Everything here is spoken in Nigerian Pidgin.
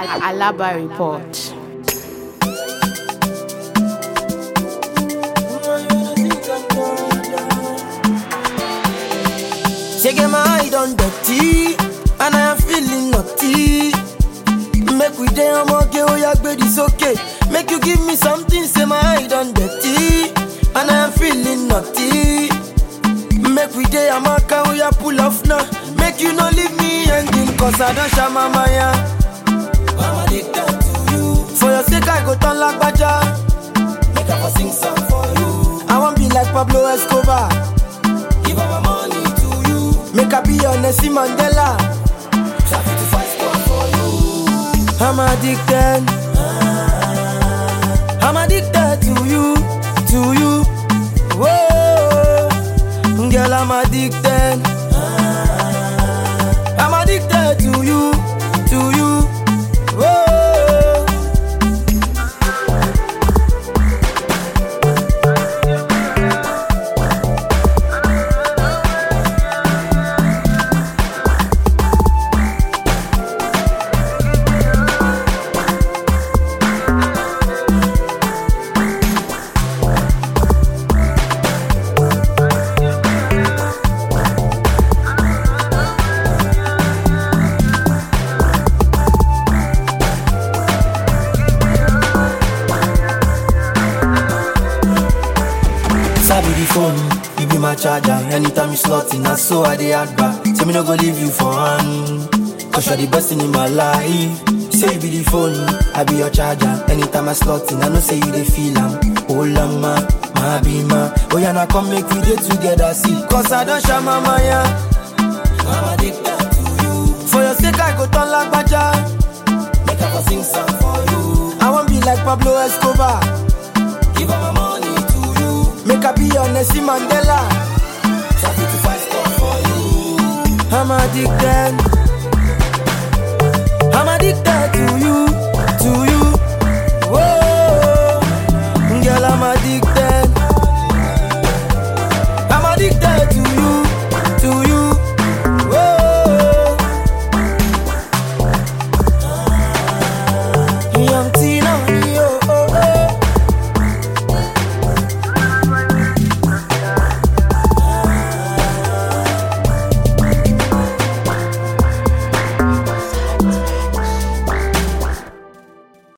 Alaba Report. She get my eye on dirty, and I am feeling naughty. Make we day I'm okay, oh yeah, baby, it's okay. Make you give me something, say my eye on dirty, and I am feeling naughty. Make we day I'm okay, oh yeah, pull off now. Make you no leave me hanging, cause I don't share my maya. I'm addicted to you. For your sake, I go turn like Baja. Make I for sing song for you. I want be like Pablo Escobar. Give all my money to you. Make I be your Nelson Mandela. Traffic to fight score for you. I'm addicted. I'm addicted to you, to you. Whoa, girl, I'm addicted. I'm addicted to you, to you. Whoa. Sabi the phone, you be my charger. Anytime you slot in, that's so I dey add back. Say me no go leave you for hand. Cause you're the best thing in my life. Say you be the phone, I be your charger. Anytime I slot in, I know say you dey feel am. Oh lama, my be ma. Oh yeah, now come make we dey together, see. Cause I don't share my maya. I'm addicted to you. For your sake, I go turn like Baja. Make I for sing song for you. I want be like Pablo Escobar. Give all my money to you. Make I be your Nelson Mandela. Traffic to fight score for you. I'm addicted. I'm addicted to you, to you. Whoa, girl, I'm addicted.